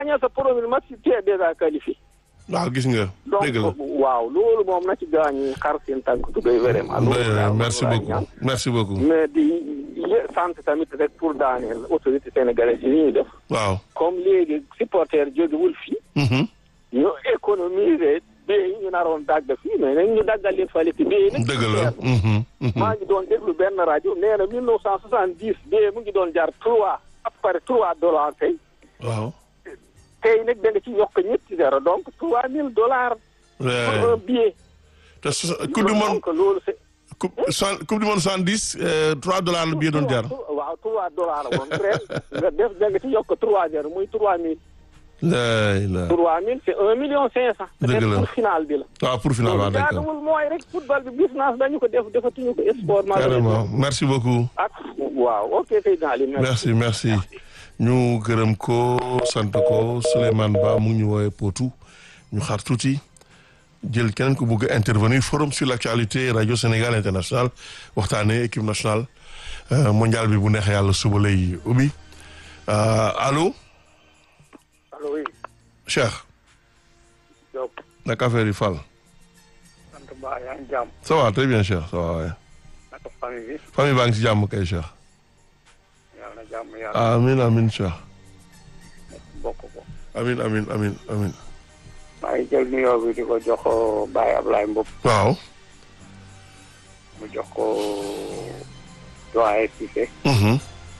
gagné sa premier match tu es déjà qualifié. waaw gis nga. donc dëgg la waaw loolu moom na ci gaañu xar seen tànk tubéy vraiment. loolu daal merci moom laay beaucoup ñaan. merci beaucoup. mais di yé- sant tamit rek pour daaneel autorité sénégalaise yi ñuy def. waaw. comme léegi supporter jógewul fii. Mhm. ñu économiser bee yi ñu naroon dagg fii mais nañ ñu daggal leen fale ci bee yi nag. dëgg la. Mhm. Mhm. maa ngi doon déglu benn rajo nee na mille neuf cent soixante dix bee mu ngi doon jar trois après trois dollars tey waaw. tey nag da nga ci yokk ñetti zéro donc trois mille dollars pour un billet. te so- coupe du monde donc loolu c'est coupe cent coupe du monde soixante dix trois dollars la billet doon jar. waaw trois dollars la woon ren nga def da nga ci yokk trois zéro muy trois mille laay la trois mille c'est un million cinq cent Dëgg la. peut-être pour final bi la waaw pour final waaw loolu d'accord jaaduwul mooy rek football bi business dañu ko def defatuñu ko sport carrément merci beaucoup. ak waaw ok Seydina Ali merci merci ñu gërëm ko sant ko Souleymane Ba mu ngi ñu woowee Potou ñu xaar tuuti jël keneen ku bëgg a intervenir forum sur l'actualité radio Sénégal international waxtaanee équipe nationale euh, mondial bi bu neex yàlla suba lay ubbi Euh, allo allo oui Cheikh Diop naka affaire yi Fall sant Ba yaa ngi jàmm ça va très bien Cheikh ça va waaye naka famille bi famille baa ngi si jàmm kay Cheikh yàlla na jàmm yàlla amin amin Cheikh bokk ko amin amin amin amin maa ngi jël nuyoo bi di ko jox Baye Ablaye Mboup waaw mu jox ko doyen Cissé mhm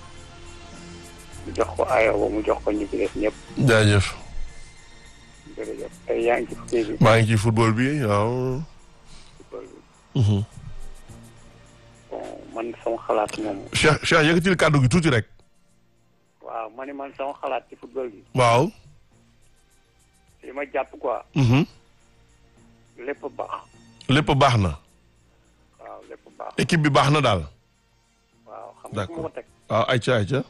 mu jox ko Ayoba mu jox ko ñi ci des ñëpp jaajëf jërëjëf tey yaa ngi ci kii bi maa ngi ci football bi waaw football bi mhm bon man sama xalaat moom Cheikh Cheikh yëkkatil kàddu gi tuuti rek waaw ma ne man sama xalaat ci football bi waaw li ma jàpp quoi mhm lépp baax lépp baax na waaw lépp baax équipe bi baax na daal waaw xam nga fu ma ko teg waaw ayca ayca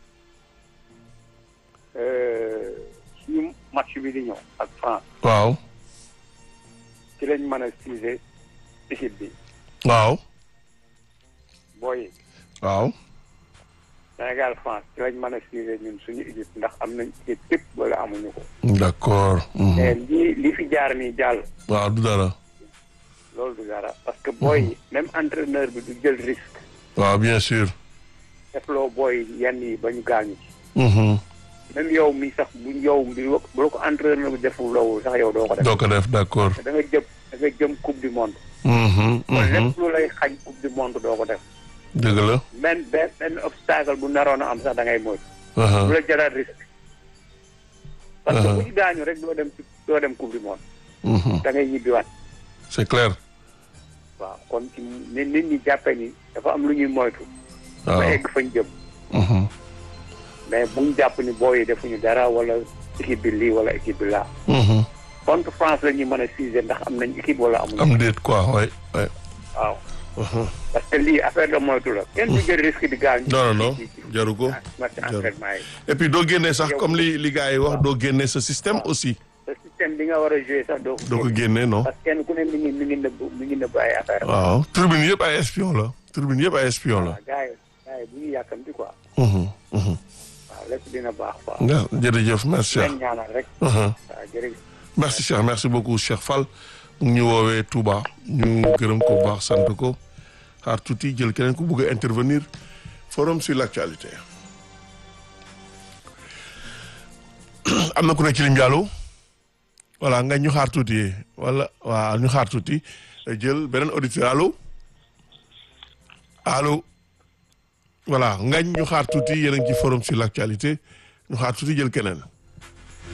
suñu match bi di ñëw ak France waaw ci lañ mën a siise équipe bi waaw booy waaw Sénégal France ci lañ mën a siise ñun suñu équipe ndax am nañ équipe tépp wala amuñu ko d'accord mhm. mais lii li fi jaar nii jàll waaw du dara loolu du dara parce que booy yi même entraîneur bi du jël risque waaw bien sûr defloo booy yi yenn yi ba ñu gaañu ci mhm même yow mi sax bu yow bi bu la ko entraîneur bi deful loolu sax yow doo ko def doo ko def d'accord da nga jëm da nga jëm coupe du monde mhm kon mhm lépp lu lay xañ coupe du monde doo ko def dëgg la même benn benn obstacle bu naroon a am sax da ngay moy aha bu la jëlaat risque parce que Uh-huh. bu ñu gaañu rek doo dem ci doo dem coupe du monde mhm da ngay ñibbiwaat c'est clair waaw kon ci nit nit ñi jàppe ni dafa am lu ñuy moytu ba waaw egg fañ jëm mhm mais bu ñu jàpp ni booy yi defuñu dara wala équipe bi lii wala équipe bi laa mhm contre France la ñuy mën a siise ndax am nañ équipe wala amuñu am déet quoi ouais ouais waaw mhm parce que lii affaire de moytu la kenn du jël risque di gaañ non non non jaru ko match entraînement yi et puis doo génnee sax comme li li gars yi wax doo génnee sa système aussi te système bi nga war a jouer sax doo doo ko génnee non parce que kenn ku ne mi ngi mi ngi nëbb mi ngi nëbb ay affaire waaw tribune yëpp ay espion la tribune yëpp ay espion la waaw gars yi gars yi bu ñu yàkkamti quoi mhm mhm waaw lépp dina baax quoi nga jërëjëf merci Cheikh leen ñaanal rek mhm waaw jërëjëf merci Cheikh merci beaucoup Cheikh Fall mu ngi ñu woowee Touba ñu gërëm ko bu baax sant ko xaar tuuti jël keneen ku bëgg a intervenir forum sur l'actualité am na ku nekk ci ligne bi allo voilà nga ñu xaar tuuti wala waaw ñu xaar tuuti jël beneen auditeur allo allo voilà ngañ ñu xaar tuuti yéen a ngi ci forum sur l'actualité ñu xaar tuuti jël keneen